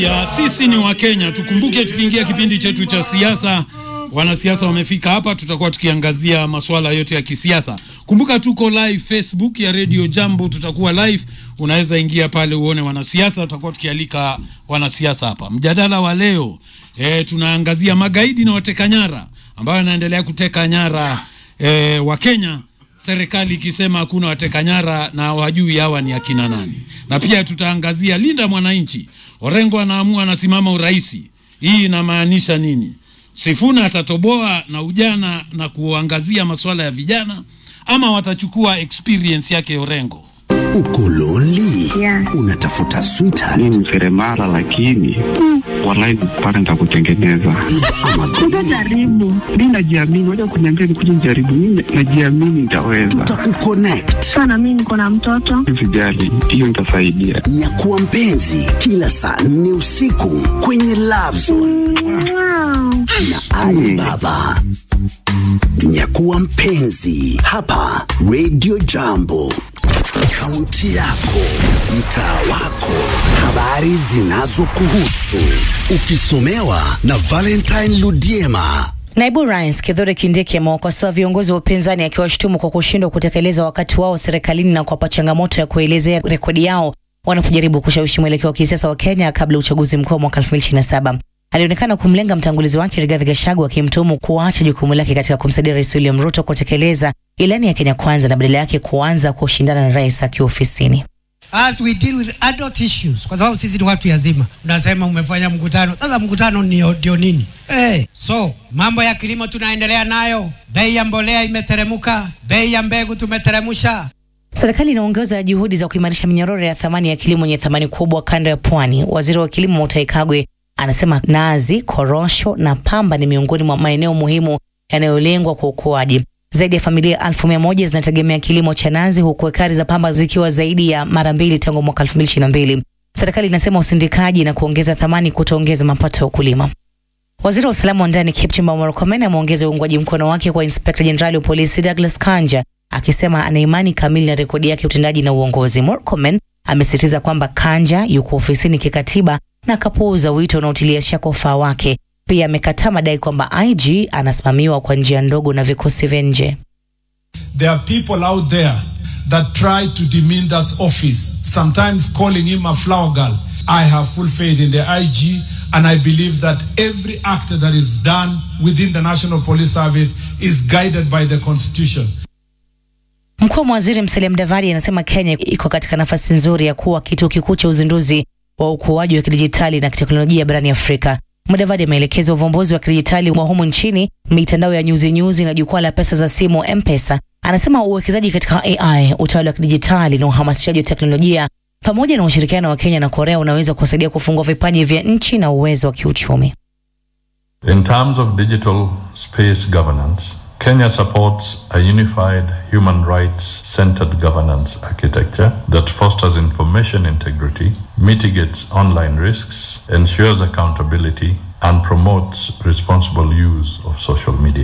ya sisi ni Wakenya, tukumbuke tukiingia kipindi chetu cha siasa, wanasiasa wamefika hapa, tutakuwa tukiangazia masuala yote ya kisiasa. Kumbuka tuko live Facebook ya Radio Jambo, tutakuwa live, unaweza ingia pale uone wanasiasa, tutakuwa tukialika wanasiasa hapa. Mjadala wa leo e, tunaangazia magaidi na wateka nyara ambayo yanaendelea kuteka nyara e, wa Kenya serikali ikisema hakuna wateka nyara na wajui hawa ni akina nani, na pia tutaangazia linda mwananchi. Orengo anaamua anasimama uraisi, hii inamaanisha nini? Sifuna atatoboa na ujana na kuangazia masuala ya vijana, ama watachukua experience yake Orengo? Uko lonely? Yeah. Unatafuta sweetheart mi ni seremala lakini walai pale nitakutengeneza. ama Utajaribu. Mi najiamini, waja kuniambia nikuja nijaribu. Mi najiamini nitaweza, tutakukonnect. Sana mimi niko na mtoto. sijali, hiyo nitasaidia. Nyakuwa mpenzi kila saa nne usiku kwenye Love Zone Wow. na Ali Baba. Nyakuwa mpenzi hapa Radio Jambo, kaunti yako, mtaa wako, habari zinazokuhusu, ukisomewa na Valentine Ludiema. Naibu Rais Kithure Kindiki amewakosoa viongozi wa upinzani akiwashutumu kwa kushindwa kutekeleza wakati wao serikalini na kuwapa changamoto ya kuelezea rekodi yao wanapojaribu kushawishi mwelekeo wa kisiasa wa Kenya kabla ya uchaguzi mkuu wa mwaka 2027. Alionekana kumlenga mtangulizi wake Rigathi Gachagua akimtuhumu kuacha jukumu lake katika kumsaidia Rais William Ruto kutekeleza ilani ya Kenya Kwanza na badala yake kuanza kushindana na rais akiwa ofisini. as we deal with adult issues, kwa sababu sisi ni watu yazima. Unasema umefanya mkutano, sasa mkutano ndio ndio nini? Hey, so mambo ya kilimo tunaendelea nayo, bei ya mbolea imeteremuka, bei ya mbegu tumeteremusha. Serikali inaongeza juhudi za kuimarisha minyororo ya thamani ya kilimo yenye thamani kubwa kanda ya pwani. Waziri wa kilimo Mutahi Kagwe anasema nazi, korosho na pamba ni miongoni mwa maeneo muhimu yanayolengwa kwa ukuaji. Zaidi ya familia elfu mia moja zinategemea kilimo cha nazi huku ekari za pamba zikiwa zaidi ya mara mbili tangu mwaka 2022. Serikali inasema usindikaji na kuongeza thamani kutaongeza mapato ya ukulima. Waziri wa usalama wa ndani Kipchumba Murkomen ameongeza uungwaji mkono wake kwa inspekta jenerali wa polisi Douglas Kanja akisema ana imani kamili na rekodi yake ya utendaji na uongozi. Murkomen amesisitiza kwamba Kanja yuko ofisini kikatiba na akapuuza wito unaotilia shaka ufaa wake. Pia amekataa madai kwamba IG anasimamiwa kwa njia ndogo na vikosi vya nje. There are people out there that try to demean that office, sometimes calling him a flower girl. I have full faith in the IG, and I believe that every act that is done within the National Police Service is guided by the Constitution. Mkuu wa mawaziri Musalia Mudavadi anasema Kenya iko katika nafasi nzuri ya kuwa kituo kikuu cha uzinduzi wa ukuaji wa kidijitali na kiteknolojia barani Afrika. Mudavadi ameelekeza uvumbuzi wa kidijitali wa humu nchini, mitandao ya nyuzi nyuzi na jukwaa la pesa za simu M-Pesa. Anasema uwekezaji katika AI, utawala wa kidijitali na uhamasishaji wa teknolojia pamoja na ushirikiano wa Kenya na Korea unaweza kusaidia kufungua vipaji vya nchi na uwezo wa kiuchumi. In terms of digital space governance, Kenya supports a unified human rights centered governance architecture that fosters information integrity, mitigates online risks, ensures accountability, and promotes responsible use of social media.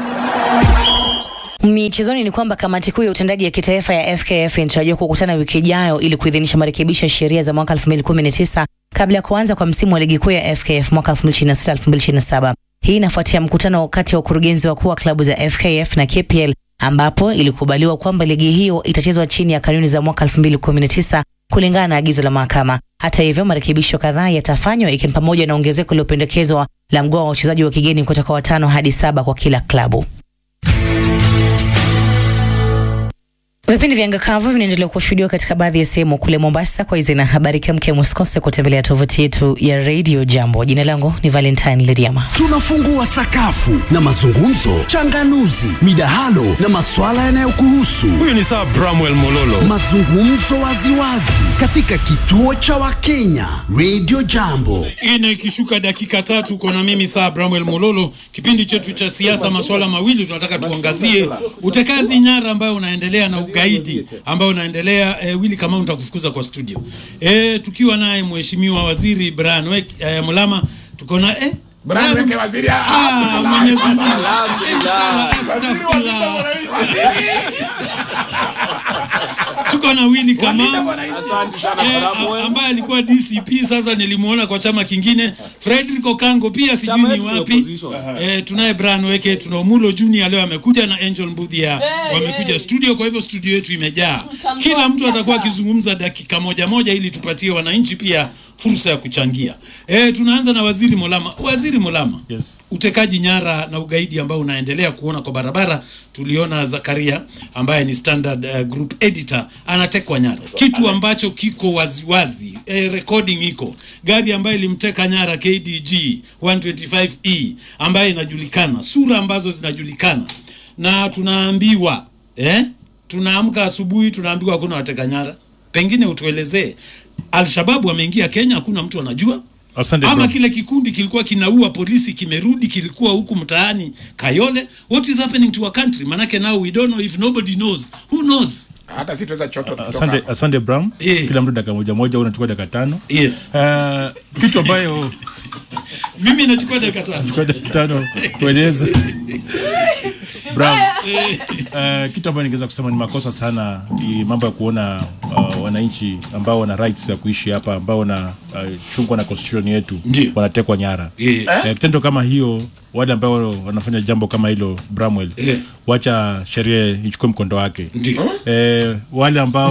Michezoni ni kwamba kamati kuu ya utendaji ya kitaifa ya FKF inatarajiwa kukutana wiki ijayo ili kuidhinisha marekebisho ya sheria za mwaka 2019 kabla ya kuanza kwa msimu wa ligi kuu ya FKF mwaka 2026-2027. Hii inafuatia mkutano kati ya wakurugenzi wakuu wa klabu za FKF na KPL ambapo ilikubaliwa kwamba ligi hiyo itachezwa chini ya kanuni za mwaka 2019 kulingana na agizo la mahakama. Hata hivyo, marekebisho kadhaa yatafanywa ikiwa ni pamoja na ongezeko lililopendekezwa la mgao wa wachezaji wa kigeni kutoka watano hadi saba kwa kila klabu. Vipindi vya Ngakavu vinaendelea kushuhudiwa katika baadhi ya sehemu kule Mombasa. Kwa hizi na habari kemkem, usikose kutembelea tovuti yetu ya Radio Jambo. Jina langu ni Valentine Lidiama. Tunafungua sakafu na mazungumzo, changanuzi, midahalo na maswala yanayokuhusu. Huyu ni Sir Bramwell Mololo. Mazungumzo waziwazi katika kituo cha Wakenya Radio Jambo. Ine ikishuka dakika tatu, uko na mimi saa Bramwell Mololo. Kipindi chetu cha siasa, masuala mawili tunataka tuangazie: utekazi nyara ambayo unaendelea na ugaidi ambao unaendelea. E, Willy Kamau nitakufukuza kwa studio. E, tukiwa naye mheshimiwa waziri Brian Wek, e, Mulama tuko na e, Brian Weke waziri. Ah, Mwenyezi Mungu. Inshallah, astaghfirullah. tuko na Willy Kamau Asante sana eh, Bramwell. a- ambaye alikuwa DCP sasa nilimuona kwa chama kingine. Frederick Okango pia sijui Chama ni yetu ni wapi. opposition. Eh, tunaye Brian Weke, tuna Omulo Junior leo amekuja na Angel Mbudhia wamekuja studio, kwa hivyo studio yetu imejaa. Kila mtu atakuwa akizungumza dakika moja moja ili tupatie wananchi pia fursa ya kuchangia. Eh, tunaanza na Waziri Mulama. Waziri Mulama. Yes. Utekaji nyara na ugaidi ambao unaendelea kuona kwa barabara. Tuliona Zakaria ambaye ni Standard uh, Group editor anatekwa nyara, kitu ambacho kiko waziwazi eh, recording iko gari ambayo ilimteka nyara KDG 125E ambayo inajulikana, sura ambazo zinajulikana, na tunaambiwa eh, tunaamka asubuhi tunaambiwa hakuna wateka nyara. Pengine utuelezee, Alshababu wameingia Kenya, hakuna mtu anajua Asante ama bro. kile kikundi kilikuwa kinaua polisi kimerudi kilikuwa huku mtaani Kayole. What is happening to our country? Manake now we don't know if nobody knows. Who knows? Hata si tuweza choto kutoka Asante, hapa. asante Bram. Eh. Kila mtu dakika moja moja, unachukua dakika tano. Yes. Uh, kitu ambayo Mimi nachukua dakika tano. chukua dakika tano kueleza Bram, uh, kitu ambayo ningeweza kusema ni makosa sana ni mambo ya kuona uh, wananchi ambao wana rights ya kuishi hapa ambao wana uh, chungwa na constitution yetu Ndio. wanatekwa nyara. Eh. Eh, kitendo kama hiyo, wale ambao wanafanya jambo kama hilo Bramwell, Eh. wacha sheria ichukue mkondo wake. Ndio. Eh, wale ambao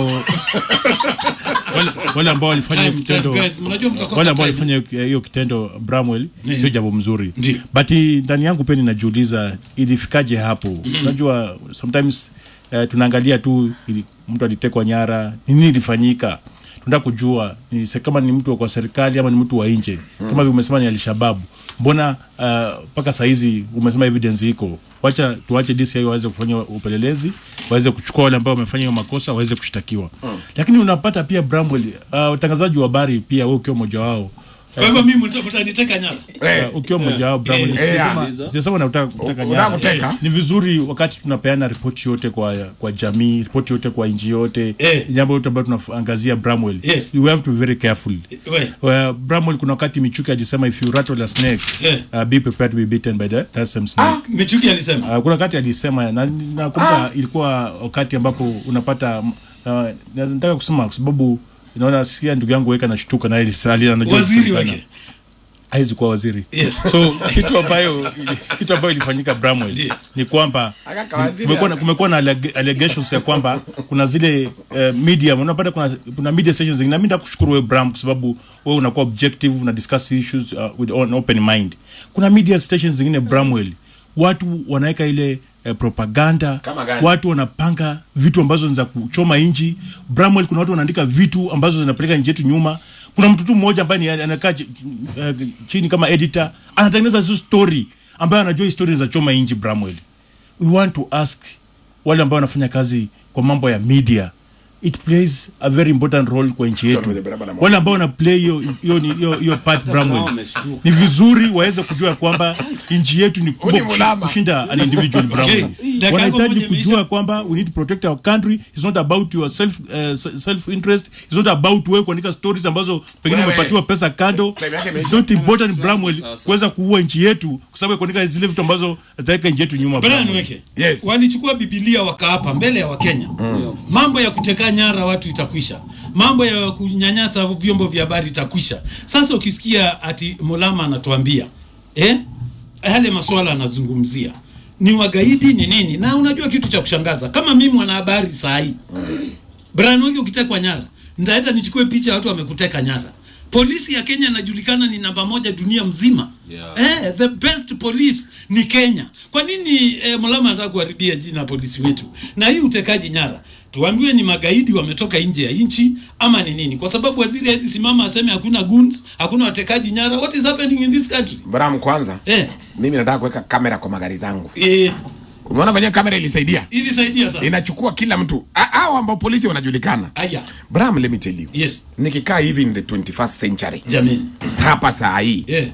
wale, wale ambao walifanya hiyo Time, kitendo time, guys, mnajua mtakosa wale ambao time. walifanya hiyo- hiyo kitendo Bramwell Ndio. sio jambo mzuri Ndio. but i- ndani yangu pia ninajiuliza ilifikaje hapo unajua sometimes eh, tunaangalia tu ili, mtu alitekwa nyara nini ilifanyika tunataka kujua ni, se- kama ni mtu wa kwa serikali ama ni mtu wa nje kama vile umesema ni alishababu mbona mpaka uh, sahizi umesema evidence iko wacha tuache DCI waweze kufanya upelelezi waweze kuchukua wale ambao wamefanya hiyo makosa waweze kushtakiwa lakini unapata pia Bramwell uh, utangazaji wa habari pia wewe ukiwa mmoja wao Kwa hivyo mimi mta- mtaniteka nyara. Eh, Uh, ukiwa mmoja wao Bramwell, Eh, sijasema- eh, sijasema nataka kuteka Unataka nyara. kuteka? ni vizuri wakati tunapeana ripoti yote kwa kwa jamii ripoti yote kwa nchi yote Eh. jambo yote ambayo tunaangazia Bramwell Yes. we have to be very careful We. Well, Bramwell kuna wakati Michuki alisema if you rattle a snake Eh. uh, be prepared to be bitten by the, that same snake Michuki alisema. Uh, kuna wakati alisema na nakumbuka ilikuwa wakati ambapo unapata uh, nataka kusema kwa sababu naona sikia ndugu yangu weka nashtuka na ali anajua Waziri kujulikana. wake. haizi kuwa waziri Yes. so kitu ambayo kitu ambayo ilifanyika Bramwell Ndiyo. ni kwamba Aka waziri kumekuwa na, aka- kumekuwa na alleg- allegations ya kwamba kuna zile uh, media unapata kuna, kuna media stations zingine na mimi nakushukuru wewe Bram kwa sababu wewe unakuwa objective una discuss issues uh, with an open mind kuna media stations zingine Bramwell watu wanaweka ile eh, propaganda Kama gani? watu wanapanga vitu ambazo ni za kuchoma nchi Bramwell kuna watu wanaandika vitu ambazo zinapeleka nchi yetu nyuma kuna mtu tu mmoja ambaye ni- anakaa chi- eh, chini kama editor anatengeneza hizo story ambayo anajua history za choma nchi Bramwell we want to ask wale ambao wanafanya kazi kwa mambo ya media it plays a very important role kwa nchi yetu Mwenye barabara moja. wale ambao wana play hiyo hiyo ni- hiyo hiyo part Bramwell ni vizuri waweze kujua kwamba nchi yetu ni kubwa Uni kushi- mulama. kushinda an individual Bramwell Okay. Dakika wanahitaji moja kujua kwamba we need to protect our country it's not about your self uh, self interest it's not about wewe kuandika stories ambazo pengine Wewe. umepatiwa pesa kando Time yake it's imeisha. not important Bramwell kuweza kuua nchi yetu kwa sababu ya kuandika zile vitu ambazo zitaweka nchi yetu nyuma Brian Bramwell. Weke. Yes. Walichukua Biblia wakaapa mbele ya Wakenya. Mambo ya kuteka nyara watu itakwisha. Mambo ya kunyanyasa vyombo vya habari itakwisha. Sasa ukisikia ati Mulama anatuambia eh, yale masuala anazungumzia ni wagaidi ni nini, na unajua kitu cha kushangaza, kama mimi mwanahabari saa hii Brian Weke ukitekwa nyara, nitaenda nichukue picha ya watu wamekuteka nyara. Polisi ya Kenya inajulikana ni namba moja dunia mzima. Yeah. Eh, the best police ni Kenya. Kwa nini eh, Mulama anataka kuharibia jina polisi wetu? Na hii utekaji nyara, tuambiwe ni magaidi wametoka nje ya nchi ama ni nini? Kwa sababu waziri hawezi simama aseme hakuna goons, hakuna watekaji nyara. What is happening in this country? Bram, kwanza Eh, mimi nataka kuweka kamera kwa magari zangu. eh, Umeona venyewe kamera ilisaidia, ilisaidia sana. inachukua kila mtu A- hao ambao polisi wanajulikana. Aya, Bram, let me tell you, yes, nikikaa hivi in the 21st century jamani. hapa saa hii Eh,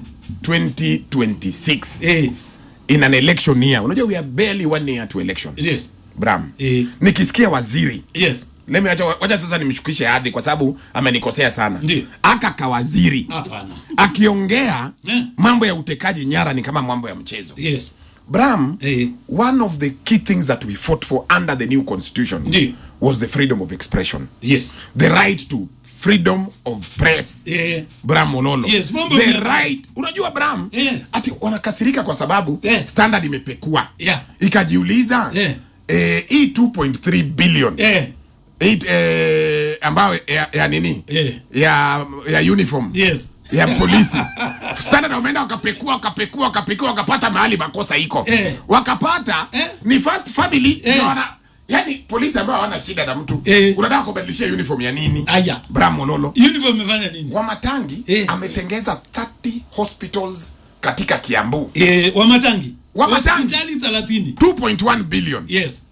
2026 eh, in an election year, unajua we are barely one year to election. yes, Bram, eh, nikisikia waziri yes. Let me acha, wacha sasa nimshukishe hadhi kwa sababu amenikosea sana. Ndiyo. Aka kawaziri Hapana. akiongea Eh. mambo ya utekaji nyara ni kama mambo ya mchezo. Yes. bram Eh. one of the key things that we fought for under the new constitution Ndiyo. was the freedom of expression yes the right to freedom of press Eh. bram mololo Yes, mambo the ya- right unajua bram Eh. ati wanakasirika kwa sababu Eh. standard imepekua Yeah. ikajiuliza Eh. eh, hii 2.3 billion eh. Eight, eh, ambayo ya, ya nini Eh. ya ya uniform yes ya polisi standard wameenda wakapekua wakapekua wakapekua wakapata mahali makosa iko Eh. wakapata Eh. ni first family Eh. ndio wana yani polisi ambao hawana shida na mtu Eh. unataka kubadilishia uniform ya nini Aya. bram mololo uniform imefanya nini wamatangi Eh. ametengeza 30 hospitals katika kiambu eh, wamatangi Wamatangi. hospitali 30 2.1 billion yes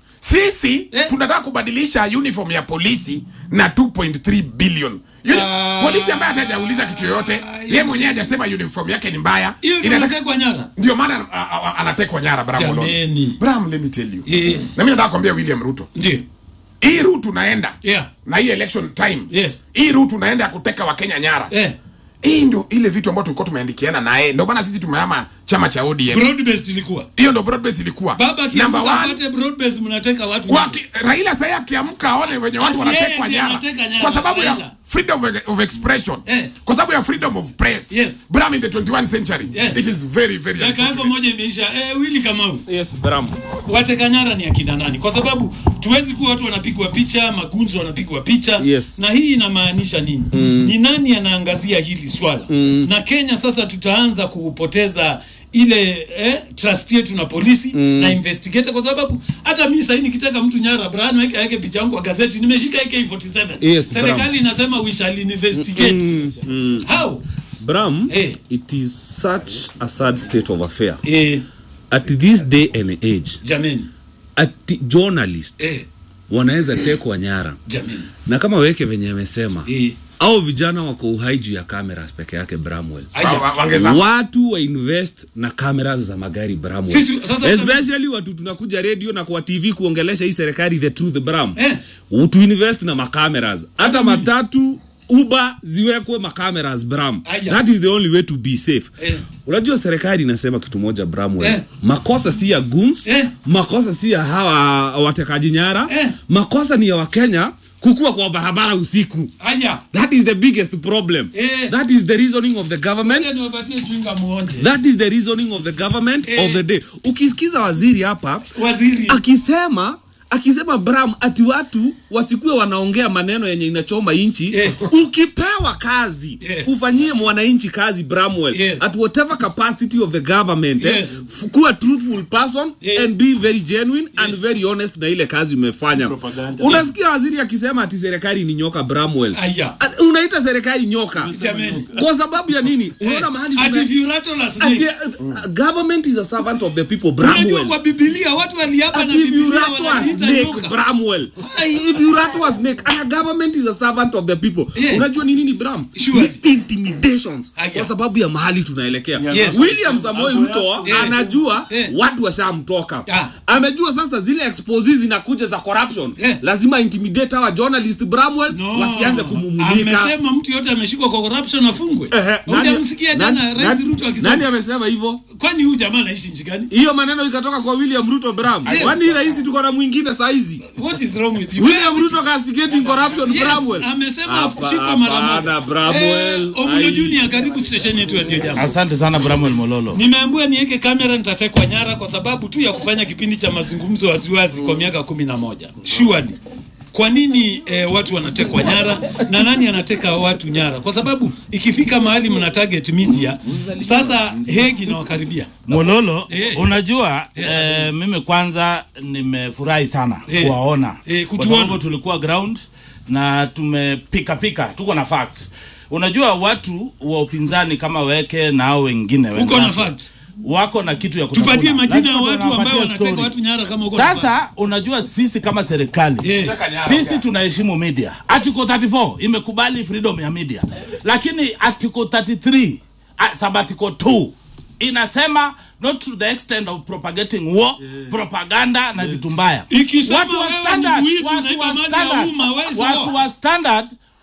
sisi Eh. tunataka kubadilisha uniform ya polisi na 2.3 billion Uni- Ah. polisi ambaye hatajauliza kitu yoyote ye mwenyewe hajasema uniform yake ni mbaya hiyo ndio Inataka- unatekwa nyara ndio maana a- a- a- anatekwa nyara bram Mololo. Jameni. bram let me tell you Eh. na mimi nataka kuambia william ruto ndio hii route unaenda Yeah. na hii election time Yes. hii route unaenda ya kuteka wakenya nyara eh hii ndio ile vitu ambayo tulikuwa tumeandikiana naye ndio maana sisi tumehama chama cha odm broad based ilikuwa hiyo ndio broad base ilikuwa baba number kiamka one apate broad based mnateka watu Waki, Raila sasa akiamka aone wenye watu Ati yeye wanatekwa ndiye nyara anateka nyara, kwa sababu ya Raila. freedom of, of expression Eh. kwa sababu ya freedom of press Yes. Bram in the 21st century Yeah. it is very very dakika yako unfortunate. moja imeisha eh, wili kamau Yes, Bram. wateka nyara ni akina nani kwa sababu tuwezi kuwa watu wanapigwa picha magunzo wanapigwa picha Yes. na hii inamaanisha nini mm. ni nani anaangazia hili swala mm. na kenya sasa tutaanza kupoteza ile eh, trust yetu na polisi mm. na investigator kwa sababu hata mi sahii nikitaka mtu nyara Brian weke aweke picha yangu kwa gazeti nimeshika AK47 Yes, serikali Bram. inasema we shall investigate Mm, mm. how Bram, Eh. it is such a sad state of affair. eh, At this day and age, jameni at journalist eh, wanaweza tekwa nyara, jameni na kama weke venye amesema eh. au vijana wako uhai juu ya cameras peke yake Bramwell. Wa- wa- wangeza watu wa invest na cameras za magari Bramwell. Sisi- sasa- especially watu tunakuja radio na kwa TV kuongelesha hii serikali the truth Bram Eh. tu invest na makameras hata matatu uba ziwekwe makameras Bram Aya. that is the only way to be safe Eh. unajua serikali inasema kitu moja Bramwell Eh. makosa si ya guns Eh. makosa si ya hawa watekaji nyara Eh. makosa ni ya wakenya kukua kwa barabara usiku aya that is the biggest problem Eh. that is the reasoning of the government Ngoja niwapatie chwinga muonje that is the reasoning of the government Eh. of the day ukisikiza waziri hapa waziri akisema akisema bram ati watu wasikue wanaongea maneno yenye inachoma inchi Eh. ukipewa kazi Eh. ufanyie mwananchi kazi bramwell Yes. at whatever capacity of the government eh, Yes. f- kuwa truthful person Eh. and be very genuine and very honest na ile kazi umefanya unasikia waziri akisema ati serikali ni nyoka bramwell Aya. At- unaita serikali nyoka Jameni. kwa sababu ya nini unaona mahali ati tume- if you rattle a Ati, snake uh, uh, government is a servant of the people unajua bramwell kwa bibilia watu waliapa na Ati if you bibilia rattle a wanaita snake, nyoka. Bramwell. If you rattle a snake, and a government is a servant of the people. Yeah. Unajua ni nini Bram? Sure. Ni intimidations Aya. kwa sababu ya mahali tunaelekea. Yes. William Samoei Ruto Yeah. anajua Yeah. watu washamtoka. Ah. Amejua sasa zile exposes zinakuja za corruption. Yeah. Lazima intimidate hawa journalist Bramwell No. wasianze kumumulika. amesema mtu yote ameshikwa kwa corruption afungwe Ehe, nani- hujamsikia nani- jana rais nani- ruto Nani akisema amesema hivyo? kwani huyu jamaa anaishi nchi gani Hiyo maneno ikatoka kwa William Ruto Bram. Yes. Kwani rais tuko na mwingine saa hizi? what is wrong with you William Ruto castigating corruption Yes, Bramwell. amesema Hapa- ashikwe mara hapana, moja Bramwell. Eh, Omulo Ai. Junior karibu station yetu ya ndio jambo Asante sana Bramwell Mololo. nimeambiwa niweke kamera nitatekwa nyara kwa sababu tu ya kufanya kipindi cha mazungumzo waziwazi kwa miaka kumi na moja surely kwa nini eh, watu wanatekwa nyara na nani anateka watu nyara kwa sababu ikifika mahali mna target media sasa hegi nawakaribia Mololo, Eh. unajua eh, mimi kwanza nimefurahi sana Eh. kuwaona Eh, kwa kutuona. sababu tulikuwa ground na tumepika pika, tuko na facts. Unajua watu wa upinzani kama weke na hao wengine uko na wenzako, facts wako na kitu ya kutafuna. tupatie majina ya Lazima watu ambao tunawapatia wanateka story. watu nyara kama uko na facts. Sasa unajua sisi kama serikali Eh. sisi tunaheshimu media. Article 34 imekubali freedom ya media, lakini article 33 uh, sabbatical 2 inasema not to the extent of propagating war propaganda na vitu mbaya. Ikisema Watu wa wewe ni standard, mwizi, watu unaiba wa mali ya standard, umma, wewe si watu sawa. wa standard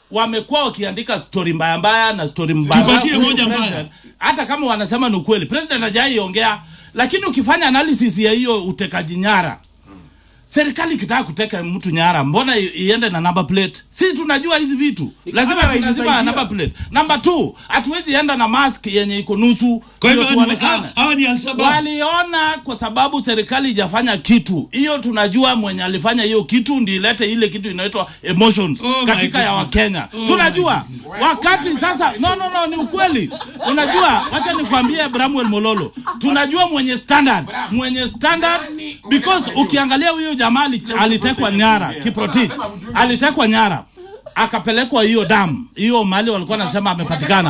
wamekuwa wakiandika stori mbaya mbaya na stori mbaya Tupatie kuhusu moja mbaya. president. hata kama wanasema ni ukweli president hajaiongea lakini ukifanya analysis ya hiyo utekaji nyara serikali ikitaka kuteka mtu nyara mbona i- iende na number plate sisi tunajua hizi vitu lazima kamera lazima inasaidia. number plate number two hatuwezi enda na mask yenye iko nusu Kwa hivyo ndio ni- tuonekane. hawa ni Al-Shabaab. waliona kwa sababu serikali ijafanya kitu hiyo tunajua mwenye alifanya hiyo kitu ndi ilete ile kitu inaitwa emotions Oh my katika ya goodness. wakenya Oh tunajua wakati sasa no no no ni ukweli unajua wacha nikwambie bramwel mololo tunajua mwenye standard mwenye standard because ukiangalia huyo jamaa ali- alitekwa nyara kiprotich alitekwa nyara akapelekwa hiyo damu hiyo mali walikuwa nasema amepatikana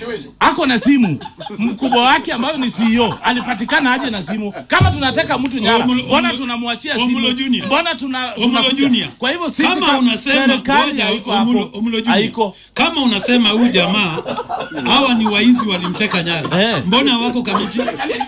ako na simu mkubwa wake ambayo ni CEO alipatikana aje na simu kama tunateka mtu nyara Omulo- mbona Omulo- tunamwachia Omulo simu Junior. mbona tuna Omulo tunakuja? Junior. kwa hivyo sisi kama kama unasema serikali ngoja, haiko Omulo- hapo Omulo Junior. haiko kama unasema huyu jamaa hawa ni waizi walimteka nyara mbona wako kamiti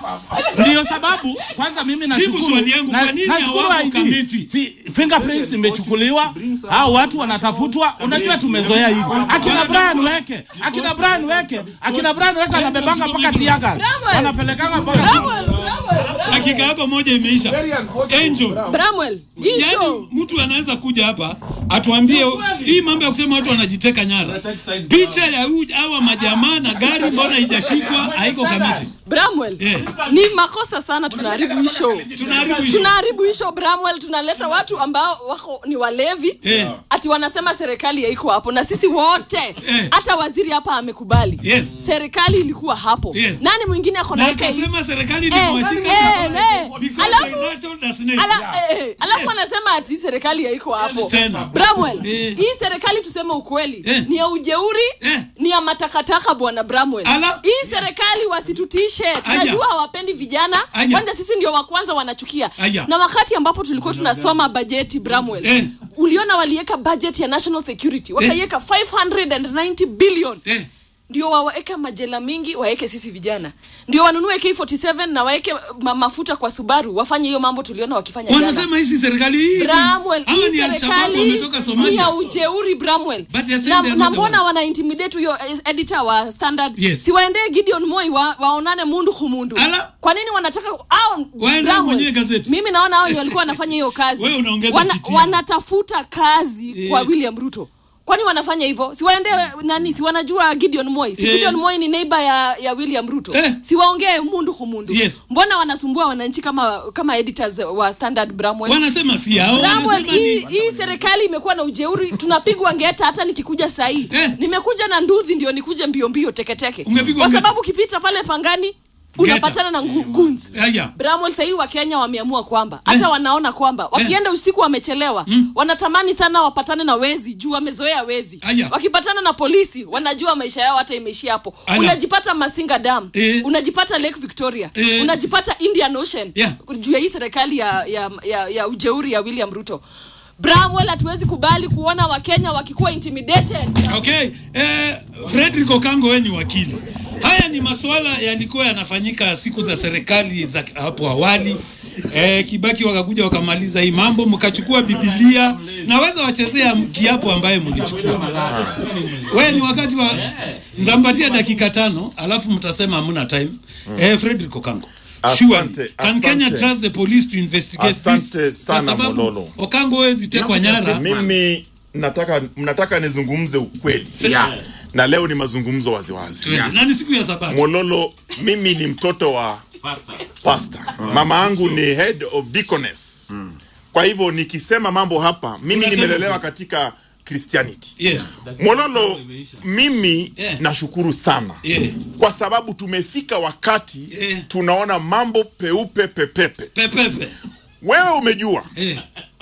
ndio sababu kwanza mimi Jibu nashukuru swali yangu, na- kwa nini nashukuru hawako IG. kamiti? si fingerprints imechukuliwa hao watu wanatafutwa unajua tumezoea hivi akina Brian weke akina Brian weke akina Brian weke anabebanga mpaka tiaga wanapelekanga mpaka dakika yako moja imeisha Angel Bramwell, hii yani show mtu anaweza kuja hapa atuambie hii mambo ya kusema watu wanajiteka nyara picha ya huyu hawa majamaa na gari mbona haijashikwa haiko kamiti Bramwell, Eh. ni makosa sana tunaharibu hii show. Tunaharibu hii show. Tunaharibu hii show Bramwell, tunaleta watu ambao wako ni walevi Eh. ati wanasema serikali haiko hapo, na sisi wote hata waziri hapa amekubali Yes. serikali ilikuwa hapo. Yes. Nani mwingine ako na na hiki? akasema serikali Eh, imewashika eh, eh. because Alafu- they rattled the snake. Ala, eh, eh, alafu anasema ati serikali haiko hapo Tena. Bramwell, Eh. hii serikali tuseme ukweli Eh. ni ya ujeuri Eh. ni ya matakataka bwana Bramwell. Ala. Hii serikali wasitutishe, tunajua hawapendi vijana, Aya. kwanza sisi ndio wa kwanza wanachukia. Aya. Na wakati ambapo tulikuwa tunasoma bajeti Bramwell, Eh. uliona waliweka budget ya national security wakaiweka 590 billion Eh. ndio waweke majela mingi waweke sisi vijana ndio wanunue K47 na waweke ma mafuta kwa Subaru wafanye hiyo mambo tuliona wakifanya jana. wanasema hizi serikali hii Bramwell, hawa hii ni Al-Shabaab serikali wametoka ni Somalia ya ujeuri Bramwell. But they are saying Na, they are na not the mbona ones. wana intimidate huyo eh, editor wa Standard? Yes. Si waendee Gideon Moi wa, waonane mundu kumundu. Ala. Kwa nini wanataka au Waende mwenyewe gazeti. Mimi naona hao ndio walikuwa wanafanya hiyo kazi. Wewe unaongeza Wana, fitina. wanatafuta kazi Eh. kwa William Ruto. Kwani wanafanya hivyo? Si waende nani? Si wanajua Gideon Moi. Si Eh. Gideon Moi ni neighbor ya, ya William Ruto. Eh. Si waongee mundu kumundu. Yes. Mbona wanasumbua wananchi kama kama editors wa Standard Bramwell? wanasema si hao Bramwell, wanasema hii, ni hii serikali imekuwa na ujeuri, tunapigwa ngeta. Hata nikikuja saa hii Eh. nimekuja na nduthi ndio nikuje mbio mbio teketeke, Ungepigwa kwa ngeta. sababu ukipita pale Pangani unapatana na ngu- goons. Aya. Bramwell, sahii Wakenya wameamua kwamba hata wanaona kwamba wakienda usiku wamechelewa, wanatamani sana wapatane na wezi juu wamezoea wezi. Aya. Wakipatana na polisi wanajua maisha yao hata imeishia hapo. Aya. Unajipata Masinga Dam, Eh. unajipata Lake Victoria, Eh. unajipata Indian Ocean Yeah. juu ya hii serikali ya, ya, ya, ya ujeuri ya William Ruto. Bramwell, hatuwezi kubali kuona Wakenya wakikuwa intimidated. Okay, eh, Frederick Okango wewe ni wakili. Haya ni masuala yalikuwa yanafanyika siku za serikali za hapo awali. Eh, Kibaki wakakuja wakamaliza hii mambo, mkachukua Biblia. Naweza wachezea kiapo ambaye mlichukua. Wewe ni wakati wa nitampatia dakika tano, alafu mtasema hamna time. Eh, Frederick Okango. Surely, Asante, can Kenya asante. trust the police to investigate Asante this? sana, Kwa sababu Mololo. Okango hawezi tekwa nyara. mimi nataka mnataka nizungumze ukweli Yeah. na leo ni mazungumzo waziwazi Twende. Na ni siku ya Sabato. mololo mimi ni mtoto wa pastor mama yangu ni head of deaconess kwa hivyo nikisema mambo hapa mimi Unasema nimelelewa tu. katika christianity Yes. mololo mimi Yeah. nashukuru sana Yeah. kwa sababu tumefika wakati Yeah. tunaona mambo peupe pepepe Pepepe. wewe umejua Eh.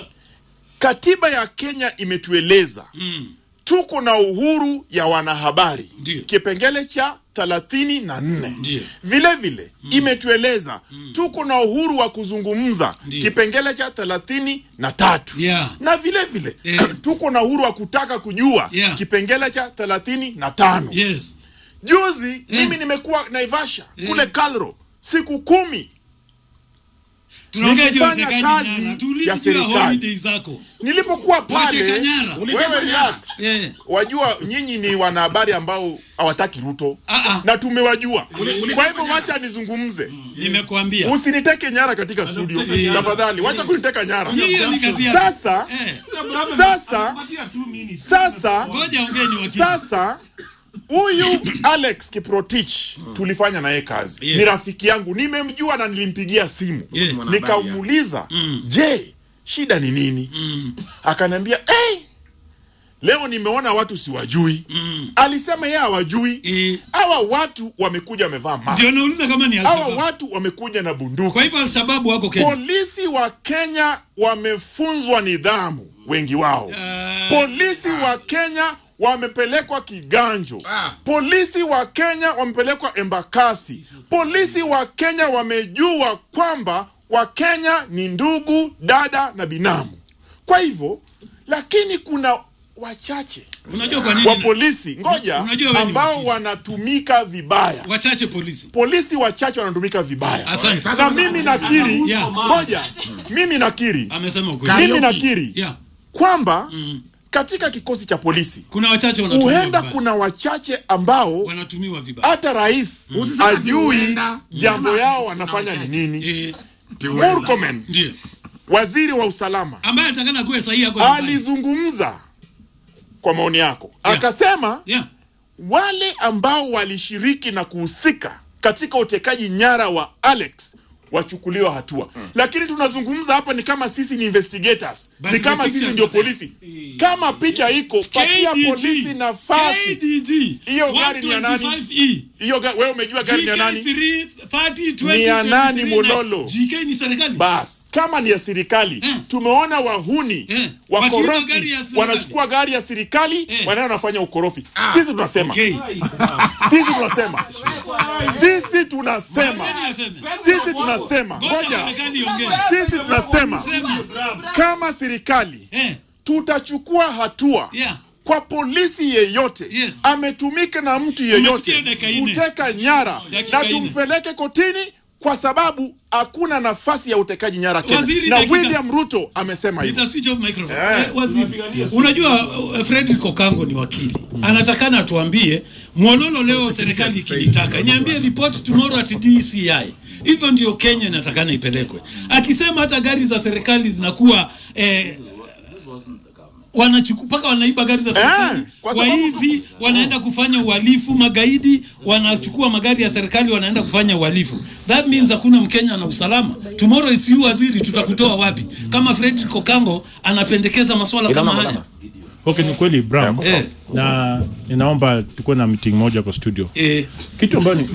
katiba ya kenya imetueleza Mm. tuko na uhuru ya wanahabari Ndio. kipengele cha thelathini na nne Ndio. vile vile imetueleza tuko na uhuru wa kuzungumza Ndio. kipengele cha thelathini na tatu Yeah. na vile vile Eh. tuko na uhuru wa kutaka kujua Yeah. kipengele cha thelathini na tano Yes. juzi mimi nimekuwa naivasha kule kalro siku kumi Tunaongea juu ya nikifanya utekaji kazi nyara. Tuulize ya juu ya serikali holiday zako. nilipokuwa pale Wateka nyara. wewe relax Yeah. wajua nyinyi ni wanahabari ambao hawataki ruto Ah, na tumewajua Uli- kwa hivyo wacha nizungumze Nimekuambia. usiniteke nyara katika studio Yeah. tafadhali wacha kuniteka nyara Hiyo ni kazi yako. sasa Eh. sasa sasa Ngoja ongee ni wakili. sasa huyu alex kiprotich tulifanya naye kazi Yeah. ni rafiki yangu nimemjua na nilimpigia simu Yeah. nikamuuliza je shida ni nini akaniambia hey, leo nimeona watu siwajui alisema yeye hawajui hawa watu wamekuja wamevaa mask. Ndio nauliza kama ni hawa Al-Shabaab. watu wamekuja na bunduki Kwa hivyo Al-Shababu wako Kenya. polisi wa kenya wamefunzwa nidhamu wengi wao polisi wa kenya wamepelekwa kiganjo polisi wa kenya wamepelekwa embakasi polisi wa kenya wamejua kwamba wakenya ni ndugu dada na binamu kwa hivyo lakini kuna wachache Unajua kwa nini? wa polisi ngoja Unajua wewe ni ambao wanatumika vibaya Wachache polisi. polisi wachache wanatumika vibaya Asante. na mimi nakiri Yeah. ngoja mimi nakiri Amesema ukweli. mimi nakiri Yeah. kwamba katika kikosi cha polisi Kuna wachache wanatumiwa huenda vibaya. kuna wachache ambao wanatumiwa vibaya. hata rais Ulisema ati ajui huenda. jambo Yeah. yao wanafanya ni nini huenda. Murkomen Ndio. waziri wa usalama Ambaye atakana kuwe sahihi yako. nyumbani. alizungumza kwa maoni yako akasema Yeah. wale ambao walishiriki na kuhusika katika utekaji nyara wa Alex wachukuliwa hatua lakini tunazungumza hapa ni kama sisi ni investigators Basi ni kama the sisi picture ndio is there. polisi kama picha iko patia KDG. polisi nafasi hiyo gari ni ya nani 125E. hiyo ga- wewe umejua gari ni ya nani GK 30, ni ya 20, nani 23, mololo GK ni serikali bas kama ni ya serikali tumeona wahuni Wakiiba gari wakorofi ya serikali. wanachukua gari ya serikali wanaenda wanafanya ukorofi sisi tunasema sisi tunasema sisi tunasema sisi tunasema ngoja sisi tunasema kama serikali tutachukua hatua kwa polisi yeyote ametumika na mtu yeyote kuteka nyara Dakika na nne. tumpeleke kotini kwa sababu hakuna nafasi ya utekaji nyara Kenya. Waziri, na dakika- William Ruto amesema hivyo. Nita switch off microphone. Eh. Eh, waziri, unajua uh, Fredrick Okango ni wakili anatakana atuambie Mwololo leo serikali ikinitaka niambie report tomorrow at DCI. Hivyo ndio Kenya inatakana ipelekwe. Akisema hata gari za serikali zinakuwa eh, wanachukua mpaka wanaiba gari za serikali kwa sababu- waizi wanaenda kufanya uhalifu, magaidi wanachukua magari ya serikali wanaenda kufanya uhalifu. That means hakuna Mkenya na usalama. Tomorrow it's you waziri, tutakutoa wapi? Kama Fredrick Okango anapendekeza maswala kama haya. Okay, ni kweli Bram. Eh. Na ninaomba tukuwe na meeting moja kwa studio. Eh. Kitu ambayo ni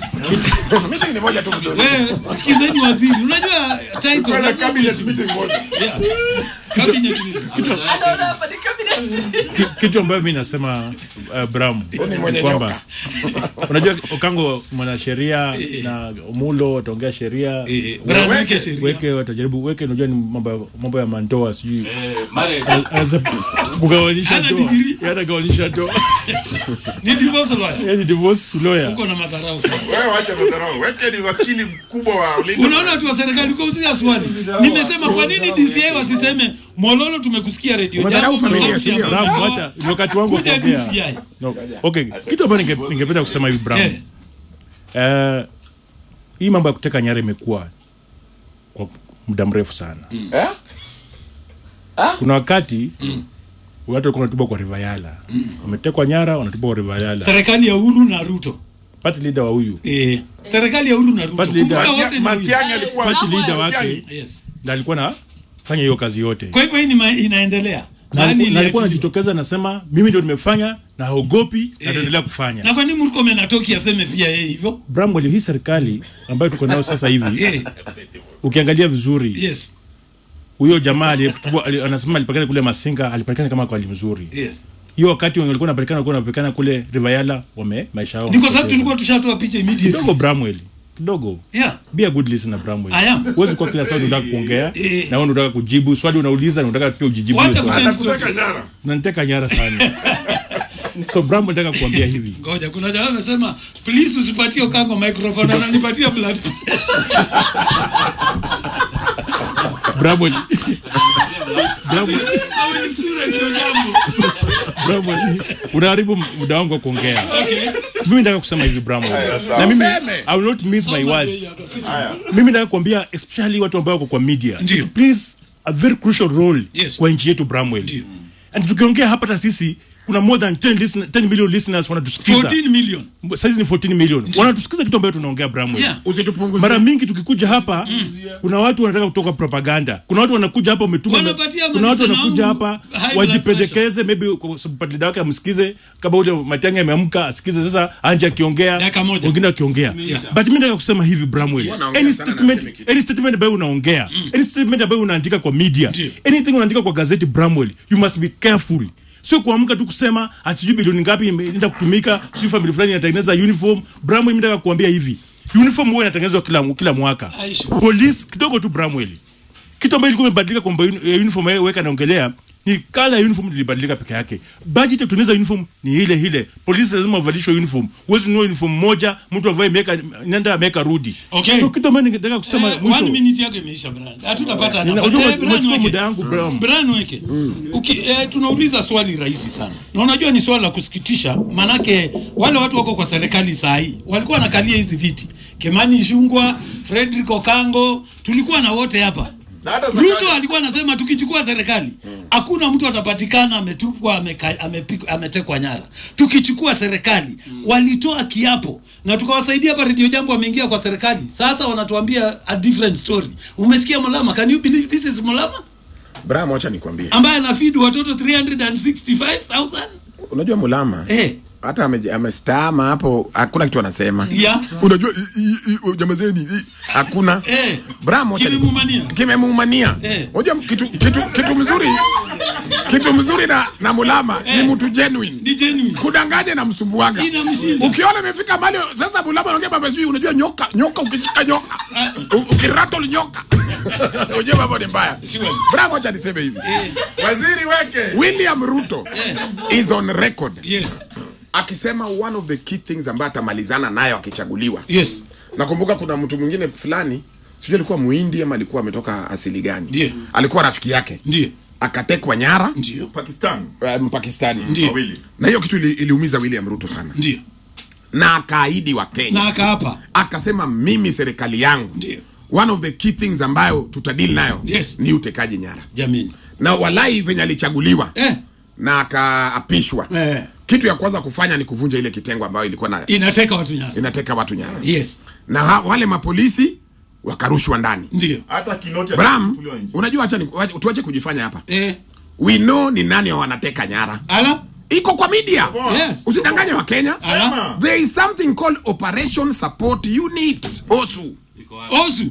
Wewe sikizeni waziri, unajua title Tuwe na lazima cabinet uheshimu. meeting moja. Yeah. Cabinet meeting. ki- kitu ambayo mi nasema uh, Bram ni mwenye ni kwamba unajua Okango mwanasheria na Mulo wataongea sheria Bram, Weke- weke sheria. weke watajaribu weke unajua ni mambo ya- mambo ya mandoa sijui marriage. Ana- anaweza kugawanisha Ana ndoa degree. Yeye anagawanisha ndoa Ni divorce lawyer. Yeye ni divorce lawyer Uko na madharau sana. Wewe wacha madharau. Weche ni wakili mkubwa wa ulinzi. Unaona watu wa serikali ukauzia swali. Nimesema kwa nini DCI wasiseme Mololo tumekusikia radio Madharau jambo familia, mtamshi sio? habari." Bram, wacha, ni wakati wangu wa Kuja kuongea. DCI. No. Okay, kitu ambayo ninge- ningependa kusema hivi Bram. Eh. Eh, hii mambo ya kuteka nyara imekuwa kwa muda mrefu sana. Eh? Kuna wakati watu walikuwa wanatupwa kwa Rivayala. Wametekwa nyara, wanatupwa kwa Rivayala. Serikali ya Uhuru na Ruto. Party leader wa huyu. Eh, serikali ya Uhuru na Ruto. Party leader. Kumbuka wote ni Matiang'i huyu. alikuwa Party leader wake Yes. na alikuwa na fanya hiyo kazi yote. Kwa hivyo hii ni ma- inaendelea. Na Nani alikuwa- na alikuwa iliachiliwa? anajitokeza anasema mimi ndio nimefanya na haogopi na ataendelea kufanya. Na kwa nini Murkomen atoki aseme pia yeye hivyo? Bram, walio hii serikali ambayo tuko nayo sasa hivi ukiangalia vizuri Yes. huyo jamaa aliyetupwa ali, anasema alipatikana kule Masinga alipatikana kama kwa hali mzuri. Yes. Hiyo wakati wenye walikuwa wanapatikana walikuwa wanapatikana kule Rivayala wame maisha yao. Ni kwa sababu wamepoteza. tulikuwa tushatoa picha immediately. kidogo Bramwell kidogo Yeah. be a good listener Bramwell I am. huwezi kuwa kila swali unataka kuongea Eh. na wewe unataka kujibu swali unauliza na unataka pia ujijibu Wacha hiyo swali. kuchange Atakuteka nyara. unaniteka nyara sana so Bramwell nataka kuambia hivi Ngoja kuna jamaa amesema please usipatie Okango microphone ananipatia blood. Bramwell. Bramwell. Bramwell, unaharibu muda wangu wa kuongea mimi nataka kusema hivi Bramwell. Haya, sawa. na mimi Useme. I will not miss my words mimi nataka kuambia especially watu ambao wako kwa media it plays a very crucial role kwa nchi yetu Bramwell and tukiongea hapa hata sisi kuna more than 10, listen, 10 million listeners wanatusikiza 14 million saizi ni 14 million wanatusikiza kitu ambayo tunaongea Bramwell Yeah. mara mingi tukikuja hapa kuna watu wanataka kutoka propaganda kuna watu wanakuja hapa umetuma Wanapatia kuna watu medicine wanakuja au hapa high blood wajipendekeze maybe kwa sababu party leader wake amsikize kama ule Matiang'i ameamka asikize sasa anje akiongea wengine wakiongea but mimi nataka kusema hivi Bramwell Wanaongea any sana na statement any statement ambayo unaongea any statement ambayo unaandika kwa media anything unaandika kwa gazeti Bramwell you must be careful sio kuamka tu kusema ati sijui bilioni ngapi imeenda kutumika sijui family fulani inatengeneza uniform Bramwell mimi nataka kuambia hivi uniform huwa inatengenezwa kila kila mwaka police kidogo tu Bramwell kitu ambayo ilikuwa imebadilika kwamba uni- eh, uniform yeye weka naongelea ni kala ya uniform ilibadilika peke yake budget ya kutengeneza uniform ni ile ile polisi lazima wavalishwe uniform huwezi nunua uniform moja mtu avae miaka nenda ameweka rudi Okay. so kitu ambayo ningetaka kusema Eh, mwisho one minute yako imeisha Brian. Hatutapata Nina- nafasi. unajua Eh, Brian umechukua weke. muda yangu, Brian. Brian weke. Uki, eh, tunauliza swali rahisi sana. Na unajua ni swali la kusikitisha manake wale watu wako kwa serikali saa hii walikuwa wanakalia hizi viti. Kimani Ichung'wah, Frederick Okango, tulikuwa na wote hapa. Ruto alikuwa anasema tukichukua serikali hakuna mtu atapatikana ametupwa ameka- amepik- ametekwa nyara. Tukichukua serikali walitoa kiapo na tukawasaidia hapa Radio Jambo wameingia kwa serikali. Sasa wanatuambia a different story. Umesikia Mulama? Can you believe this is Mulama Bram, wacha nikwambie, ambaye anafeed watoto 365,000? unajua Mulama Eh. hata ame- amestaama hapo, hakuna kitu anasema Yeah. unajua i- i- i- jamazeni i- hakuna Eh. Bram, wacha ni- Kimemuumania. kimemuumania. Eh. Unajua kitu, kitu, kitu mzuri kitu mzuri na, na Mulama ni mtu genuine. Ni genuine. Kudanganya na msumbuaga. Inamshinda. Ukiona imefika mahali sasa Mulama anaongea mambo sijui unajua nyoka, nyoka ukishika nyoka. U- Ukirattle nyoka. Unajua mambo ni mbaya. Bram, wacha niseme hivi. Waziri weke. William Ruto is on record. Yes. Akisema one of the key things ambayo atamalizana nayo akichaguliwa. Yes. Nakumbuka kuna mtu mwingine fulani sijui alikuwa muhindi ama alikuwa ametoka asili gani Ndiyo. alikuwa rafiki yake ndio akatekwa nyara ndio Pakistan uh, mpakistani Ndiyo. wawili na hiyo kitu ili, iliumiza william ruto sana ndio na akaahidi wa kenya na akaapa akasema mimi serikali yangu ndio one of the key things ambayo tutadili nayo Yes. ni utekaji nyara jamini na walai venye alichaguliwa eh. na akaapishwa Eh. kitu ya kwanza kufanya ni kuvunja ile kitengo ambayo ilikuwa na inateka watu nyara inateka watu nyara yes na ha, wale mapolisi wakarushwa ndani ndio hata kinoti bram akachukuliwa nje. unajua acha ni- wacha- tuache kujifanya hapa eh. we know ni nani wanateka nyara ala iko kwa media Yes. usidanganye wa kenya Ala. there is something called operation support unit osu osu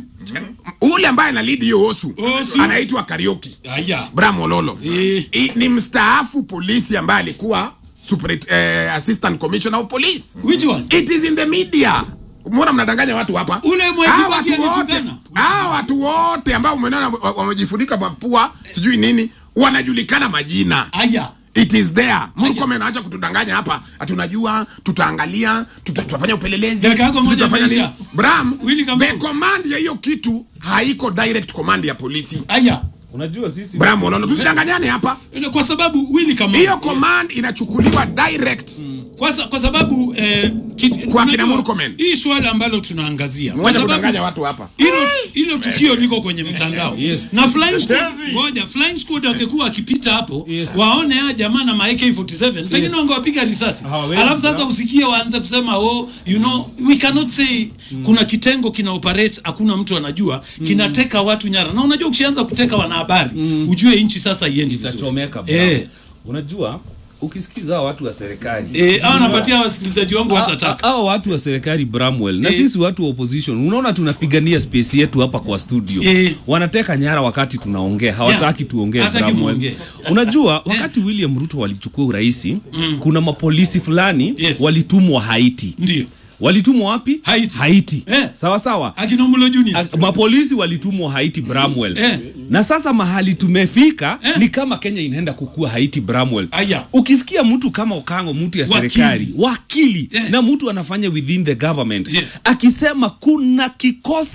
ule ambaye ana lead hiyo osu, Osu. anaitwa karioki aya bram ololo I, ni mstaafu polisi ambaye alikuwa super, eh, assistant commissioner of police which one it is in the media mbona mnadanganya watu hapa Ule Mwai Hawa Kibaki watu wote alitukana. hawa watu wote ambao umeona wa- wamejifunika mapua sijui nini wanajulikana majina aya it is there murkomen acha kutudanganya hapa hatunajua tutaangalia tuta- tutafanya upelelezi Dakika yako sijui moja tutafanya nini imeisha. bram Willy Kamau. the command ya hiyo kitu haiko direct command ya polisi aya unajua sisi bram ololo tusidanganyane hapa Ile kwa sababu wili kama hiyo command inachukuliwa direct kwa, sa, kwa sababu eh, kit, Kwa unajua, kina Murkomen. hii swala ambalo tunaangazia kwa mwacha sababu kudanganya watu hapa hilo hilo tukio liko kwenye mtandao Yes. na flying squad Tetezi. ngoja flying squad wakikuwa wakipita hapo waone haya jamaa na ma AK47 pengine Yes. wangewapiga risasi Hawawezi, alafu sasa bro. usikie waanze kusema oh you know we cannot say kuna kitengo kina operate hakuna mtu anajua kinateka watu nyara na unajua ukishaanza kuteka wanahabari ujue nchi sasa iendi vizuri itachomeka bro. eh unajua ukisikiza hawa watu wa serikali eh hao napatia wasikilizaji wangu watataka hao watu wa serikali Bramwell na Eh. sisi watu wa opposition unaona tunapigania space yetu hapa kwa studio Eh. wanateka nyara wakati tunaongea hawataki tuongee Hataki Bramwell muongee. unajua wakati William Ruto walichukua uraisi kuna mapolisi fulani Yes. walitumwa Haiti ndio walitumwa wapi Haiti. Haiti. Eh. sawa sawa akina Mulo Junior A- mapolisi walitumwa Haiti Bramwell Eh. na sasa mahali tumefika Eh. ni kama Kenya inaenda kukua Haiti Bramwell Aya. ukisikia mtu kama Okango mtu ya Wakili. serikali wakili Eh. na mtu anafanya within the government Yes. akisema kuna kikosi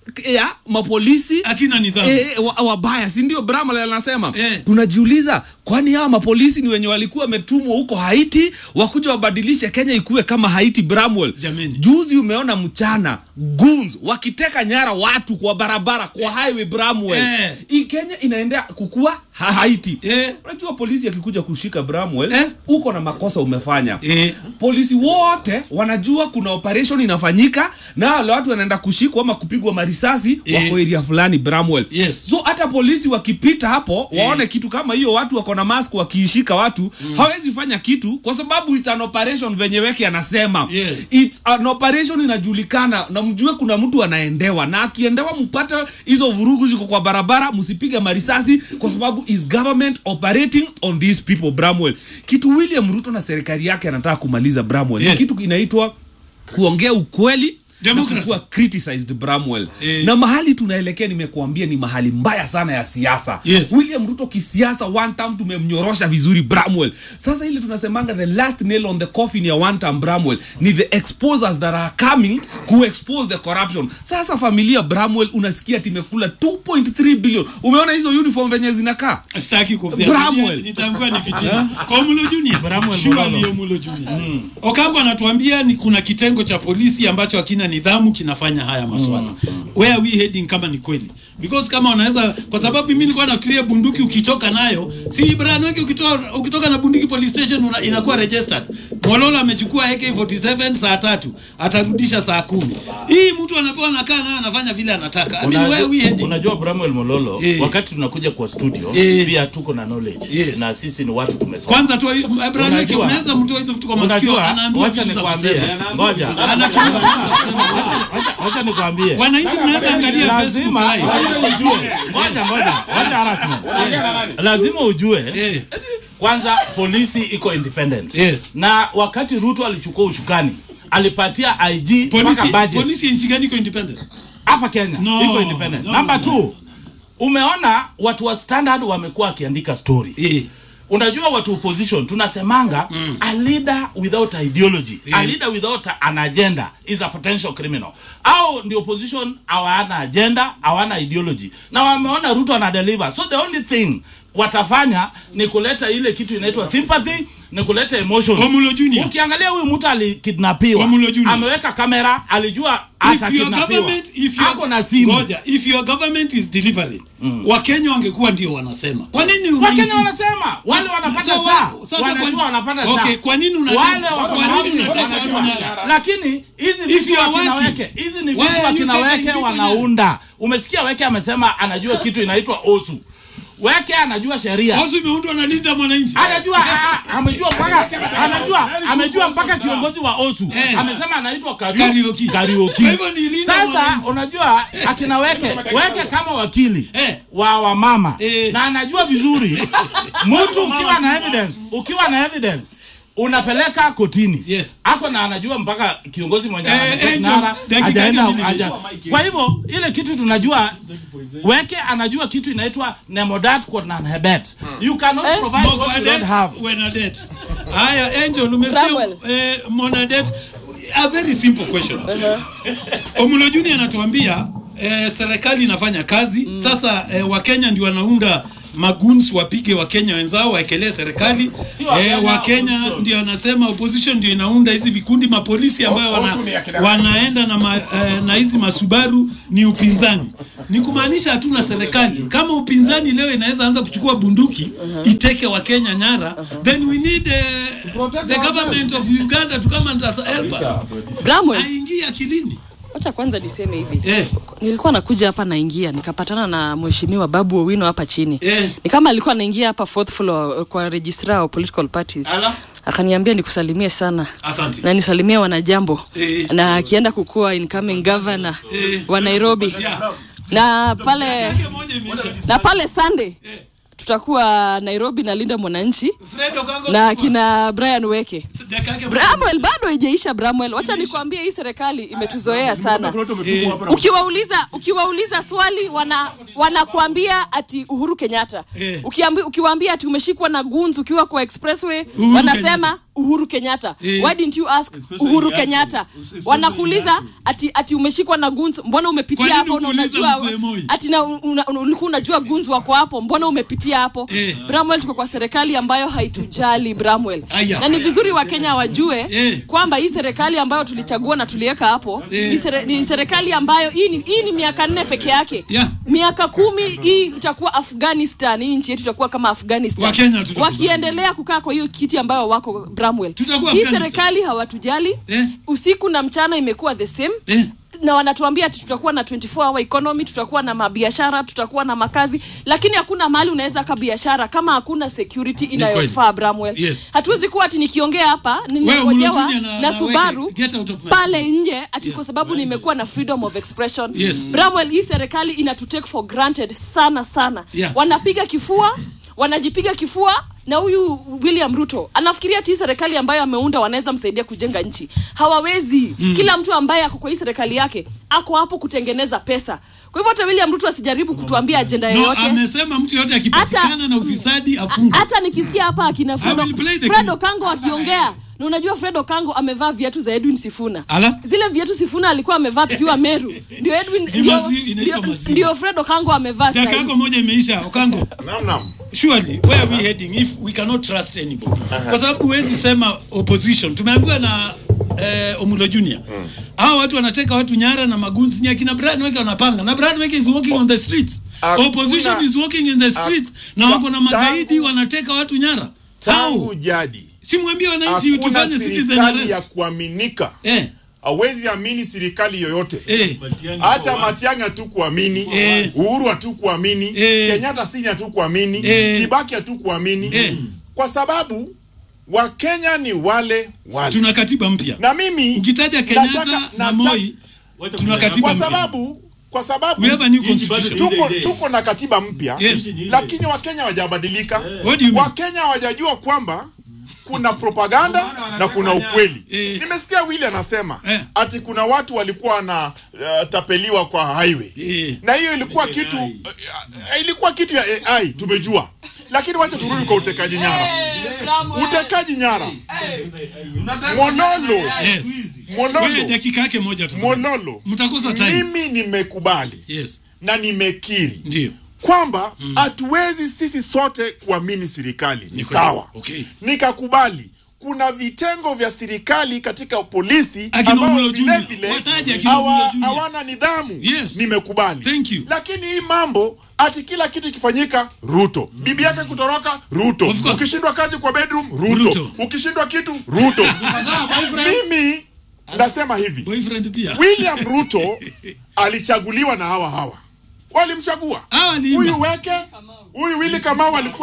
ya mapolisi akina nidhamu e, wa, wabaya si ndio Bramwell anasema tunajiuliza kwani hawa mapolisi ni wenye walikuwa wametumwa huko Haiti wakuja wabadilishe Kenya ikuwe kama Haiti Bramwell juzi umeona mchana goons wakiteka nyara watu kwa barabara kwa highway Bramwell Eh. hii Kenya inaendea kukua ha Haiti unajua polisi akikuja kushika Bramwell uko na makosa umefanya polisi wote wanajua kuna operation inafanyika na wale watu wanaenda kushikwa ama kupigwa marisasi Eh. wako area fulani Bramwell so hata polisi wakipita hapo waone kitu kama hiyo watu wako na mask wakiishika watu hawezi fanya kitu kwa sababu it's an operation venye weke anasema it's an operation inajulikana na mjue kuna mtu anaendewa na akiendewa mpate hizo vurugu ziko kwa barabara msipige marisasi kwa sababu is government operating on these people Bramwell kitu William Ruto na serikali yake anataka kumaliza Bramwell Yeah. ni kitu inaitwa kuongea ukweli na Democracy. kukuwa criticized Bramwell Eh. na mahali tunaelekea nimekuambia ni mahali mbaya sana ya siasa Yes. William Ruto kisiasa one term tumemnyorosha vizuri Bramwell sasa ile tunasemanga the last nail on the coffin ya one term Bramwell ni the exposers that are coming ku expose the corruption sasa familia Bramwell unasikia timekula 2.3 billion umeona hizo uniform venye zinakaa sitaki kufia Bramwell nitaambiwa ni fitina kwa Mulo Junior Bramwell Sure Mololo. ndiyo Mulo Junior Okambo anatuambia ni kuna kitengo cha polisi ambacho hakina nidhamu kinafanya haya maswala where are we heading kama ni kweli because kama wanaweza kwa sababu mimi nilikuwa nafikiria bunduki ukitoka nayo si Brian wengi ukitoka ukitoka na bunduki police station una, inakuwa registered Mololo amechukua AK47 saa tatu atarudisha saa kumi hii mtu anapewa anakaa nayo anafanya vile anataka I mean, where are we Unajua, heading unajua Bramwell Mololo Eh. wakati tunakuja kwa studio Eh. pia tuko na knowledge na sisi ni watu tumesoma. kwanza tu Brian wengi Unajua- unaweza mtoa hizo vitu kwa masikio Unajua, anaambiwa wacha vitu za nikwambie, kusema. ngoja. Anachunga Wacha- Wacha nikwambie. Wananchi mnaweza angalia lazima Facebook live. lazima ujue. Ngoja ngoja, wacha harassment. Lazima ujue kwanza polisi iko independent. Na wakati Ruto alichukua ushukani alipatia IG Polisi, mpaka budget. polisi nchi gani iko independent? hapa Kenya No, iko independent. no, Number no. two, umeona watu wa standard wamekuwa wakiandika story unajua watu opposition tunasemanga a leader without a ideology a leader without an agenda is a potential criminal au ndio opposition hawana agenda hawana ideology na wameona ruto ana deliver so the only thing watafanya ni kuleta ile kitu inaitwa sympathy ni kuleta emotion Wamulo Junior. ukiangalia huyu mtu alikidnapiwa Wamulo Junior. ameweka kamera alijua If your atakidnapiwa government, if your, ako na simu Ngoja, if your government is delivering wakenya wangekuwa ndio wanasema kwa nini una Wakenya insist? wanasema wale wanapata Sasa saa wa- sasa wanajua kwa- wanapata okay, saa kwa nini una- wale kwa wako nini na housing unataka wanajua. watu nala? lakini hizi If vitu you are wakina working, weke hizi ni why vitu are you wakina taking weke people wanaunda umesikia weke amesema anajua kitu inaitwa osu weke anajua sheria Osu imeundwa na Linda Mwananchi. anajua ah, ah, amejua mpaka anajua amejua mpaka kiongozi wa osu Eh. amesema anaitwa Karaoke. Karaoke. Karaoke. Kwa hivyo ni Linda sasa Mwananchi. unajua akina weke weke kama wakili wa wamama na anajua vizuri mtu ukiwa na evidence ukiwa na evidence unapeleka kotini yes. ako na anajua mpaka kiongozi mwenye Eh, anateka Angel, kinara, dakika hajaenda ngapi haja- nimesha? kwa hivyo ile kitu tunajua weke anajua kitu inaitwa nemodat hebet you cannot provide what you don't have Bernadette. Haya, Angel, umesikia eh, Monadette? A very simple question. Omulo Junior anatuambia eh, serikali inafanya kazi sasa. Eh, Wakenya ndio wanaunda maguns wapige Wakenya wenzao waekelee serikali. Eh, Wakenya ndio wanasema opposition ndio inaunda hizi vikundi mapolisi ambayo wana, Osu ni akina- wanaenda na, ma, eh, na hizi masubaru ni upinzani. Ni kumaanisha hatuna serikali. Kama upinzani leo inaweza anza kuchukua bunduki iteke Wakenya nyara, then we need uh, the government of Uganda to come and as- help us. Bramwell. Aingie akilini. Wacha kwanza niseme hivi Eh. nilikuwa nakuja hapa naingia nikapatana na mheshimiwa Babu Owino hapa chini Eh. ni kama alikuwa anaingia hapa fourth floor kwa registrar wa political parties Ala. akaniambia nikusalimie sana Asante. na nisalimie wanajambo Eh. na akienda kukuwa incoming governor Eh. wa Nairobi na pale na pale Sunday tutakuwa Nairobi na Linda Mwananchi Fred Okango na kina Brian Weke Dakika yake Bramwell bado haijaisha Bramwell. Wacha nikwambie hii serikali imetuzoea sana. Eh. Ukiwauliza ukiwauliza swali wana wanakuambia ati Uhuru Kenyatta. Eh. Ukiambi, ukiwaambia ati umeshikwa na guns ukiwa kwa expressway Uhuru wanasema Kenyatta. uhuru kenyatta Eh. why didn't you ask Especially uhuru Yako. kenyatta Especially wanakuuliza ati ati umeshikwa na guns mbona Kwa umepitia nini hapo na ukuuliza unajua mzee Moi? ati na una- una- ulikuwa unajua guns wako hapo mbona umepitia hapo Eh. bramwell tuko kwa serikali ambayo haitujali bramwell Aya. na ni vizuri wakenya wajue Eh. kwamba hii serikali ambayo tulichagua na tuliweka hapo Eh. ni, sere, ni serikali ambayo hii ni, hii ni miaka nne peke yake Yeah. miaka kumi hii itakuwa afghanistan hii nchi yetu itakuwa kama afghanistan Wakenya tutakubali. wakiendelea kukaa kwa hiyo kiti ambayo wako bramwell Tutakuwa hii Afghanistan. serikali hawatujali usiku na mchana imekuwa the same na wanatuambia ati tutakuwa na 24 hour economy tutakuwa na mabiashara tutakuwa na makazi lakini hakuna mahali unaweza ka biashara kama hakuna security inayofaa bramwell Yes. hatuwezi kuwa ati nikiongea hapa Wewe, ninangojewa Mulutunya na- na, na subaru Weke, get out of my- pale nje ati kwa sababu nimekuwa na freedom of expression Yes. bramwell hii serikali ina to take for granted sana sana Yeah. wanapiga kifua wanajipiga kifua na huyu william ruto anafikiria ti serikali ambayo ameunda wanaweza msaidia kujenga nchi hawawezi Mm. kila mtu ambaye ako kwa hii serikali yake ako hapo kutengeneza pesa kwa hivyo hata william ruto asijaribu kutuambia ajenda No, yoyote amesema mtu yote akipatikana na ufisadi afungwe. hata nikisikia hapa akina Fred, I will play the Fred clip. Okango akiongea na unajua Fred Okango amevaa viatu za Edwin Sifuna Ala? zile viatu Sifuna alikuwa amevaa tukiwa Meru ndio Edwin Ni ndio, mazi- inaitwa ndio, maziwa. ndio Fred Okango amevaa Dakika sasa yako moja imeisha Okango. Naam, naam. Surely where are we heading if we cannot trust anybody? Kwa sababu huwezi sema opposition. Tumeambiwa na eh, Omulo Junior. Hao watu wanateka watu nyara na magunzi ni akina Brian Weke wanapanga. Na Brian Weke is walking on the streets. Hakuna- Opposition is walking in the streets na Tangu- wako na magaidi wanateka watu nyara. tangu jadi Simwambie wananchi hakuna tufanye citizen serikali ya arrest. kuaminika Eh. hawezi amini serikali yoyote Eh. hata Matiang'i hatu kuamini Eh. Uhuru hatu kuamini Eh. Kenyatta sini hatu kuamini Eh. Kibaki hatu kuamini Eh. kwa sababu Wakenya ni wale wale Tuna katiba mpya. na mimi Ukitaja Kenyatta nataka- na nataka- Moi tuna katiba kwa mpya. sababu kwa sababu We have a new constitution. tuko, tuko na katiba mpya Yes. lakini wakenya hawajabadilika What do you mean? wakenya hawajajua kwamba kuna propaganda na kuna ukweli nimesikia wili anasema ati kuna watu walikuwa wana uh, tapeliwa kwa highway na hiyo ilikuwa kitu uh, ilikuwa kitu ya ai tumejua lakini wacha turudi kwa utekaji nyara utekaji nyara Mololo Yes. Wewe Mololo dakika yake moja tu. Mololo Mtakosa time. mimi nimekubali Yes. na nimekiri Ndio. kwamba hatuwezi sisi sote kuamini serikali ni kweli. sawa Okay. nikakubali kuna vitengo vya serikali katika polisi Akina ambao Omulo vile Junior. vile Wataje akina hawa- Omulo Junior. hawana nidhamu Yes. nimekubali Thank you. lakini hii mambo ati kila kitu ikifanyika ruto bibi yake kutoroka ruto Of course. ukishindwa kazi kwa bedroom ruto, Ruto. ukishindwa kitu ruto mimi nasema hivi Boyfriend pia. william ruto alichaguliwa na hawa hawa walimchagua Hawa ni huyu weke huyu wili kamau alikuwa